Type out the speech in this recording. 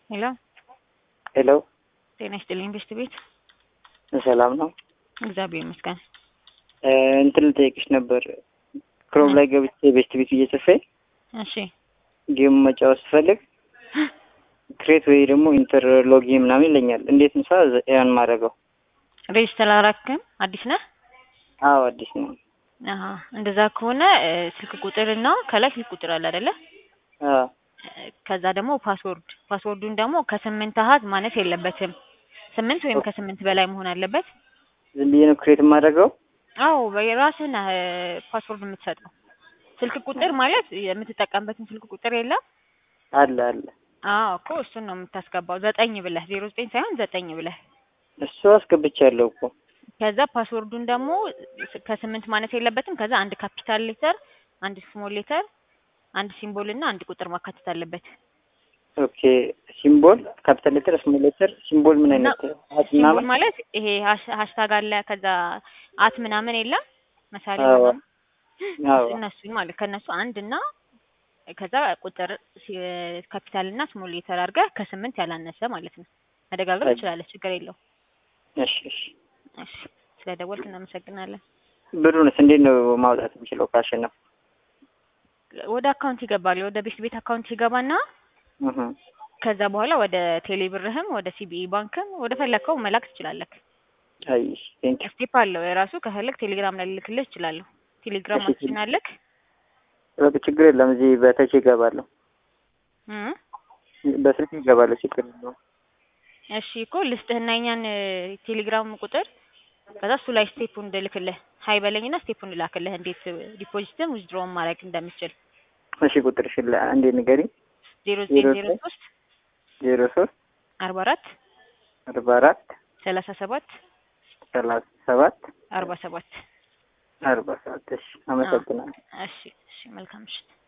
ሄሎ ሄሎ ጤና ይስጥልኝ ቤስት ቤት ሰላም ነው። እግዚአብሔር ይመስገን። እ እንትን ልጠይቅሽ ነበር። ክሮም ላይ ገብቼ ቤስት ቤት እየጽፌ እሺ ጌም መጫወት ስፈልግ ክሬት ወይ ደግሞ ኢንተር ሎጊን ምናምን ይለኛል። እንዴት ምሳ ያን ማድረገው? ሬጅስተር አላረክም? አዲስ ነህ? አዎ አዲስ ነው። አሀ እንደዛ ከሆነ እ ስልክ ቁጥር እና ከላይ ስልክ ቁጥር አለ አይደለ? አዎ ከዛ ደግሞ ፓስወርድ ፓስወርዱን ደግሞ ከስምንት አሀዝ ማነስ የለበትም። ስምንት ወይም ከስምንት በላይ መሆን አለበት። ዝም ብዬ ነው ክሬት የማደርገው? አዎ በራስህ ነህ እ ፓስወርድ የምትሰጠው። ስልክ ቁጥር ማለት የምትጠቀምበትን ስልክ ቁጥር የለም? አለ አለ። አዎ እኮ እሱን ነው የምታስገባው። ዘጠኝ ብለህ ዜሮ ዘጠኝ ሳይሆን ዘጠኝ ብለህ እሱ አስገብቻለሁ እኮ። ከዛ ፓስወርዱን ደግሞ ከስምንት ማነስ የለበትም። ከዛ አንድ ካፒታል ሌተር፣ አንድ ስሞል ሌተር፣ አንድ ሲምቦል እና አንድ ቁጥር ማካተት አለበት። ኦኬ ሲምቦል፣ ካፒታል ሌተር፣ ስሞል ሌተር። ሲምቦል ምን እና አይነት አት ሲምቦል ምናምን? ማለት ይሄ ሃሽ- ሃሽታግ አለ ከዛ አት ምናምን የለም መሳሪያ አዎ ምናምን አዎ እነሱን ማለት ከእነሱ አንድ እና ከዛ ቁጥር ካፒታል እና ስሞል ሌተር አድርገህ ከስምንት ያላነሰ ማለት ነው። መደጋገም ትችላለህ፣ ችግር የለውም። እሺ እሺ። እሺ ስለደወልክ እናመሰግናለን። ብሩንስ እንዴት ነው ማውጣት የምችለው ካሸነፍ? ወደ አካውንት ይገባል። ወደ ቤት ቤት አካውንት ይገባና እህ ከዛ በኋላ ወደ ቴሌ ብርህም ወደ ሲቢኢ ባንክም ወደ ፈለግከው መላክ ትችላለህ። አይ ቴንክ ዩ። ስቴፕ አለው የራሱ። ከፈለግ ቴሌግራም ላይ ልልክልህ እችላለሁ። ቴሌግራም እሺ አክሽን አለክ? በቃ ችግር የለም። እዚህ በተች ይገባለሁ፣ እም በስልክ ይገባለሁ። ችግር የለውም። እሺ እኮ ልስጥህና የኛን እ ቴሌግራም ቁጥር ከዛ እሱ ላይ ስቴፑን እንድልክልህ ሀይ በለኝና ስቴፑን እንላክልህ እንዴት ዲፖዚትም ዊዝድሮውን ማድረግ እንደምችል እሺ ቁጥርሽን ላ- አንዴ ንገሪኝ። ዜሮ ዘጠኝ ዜሮ ዜሮ ዘጠኝ ሶስት ዜሮ ሶስት አርባ አራት አርባ አራት ሰላሳ ሰባት ሰላሳ ሰባት አርባ ሰባት አርባ ሰባት እሺ አመሰግናለሁ። እሺ እሺ መልካም ምሽት።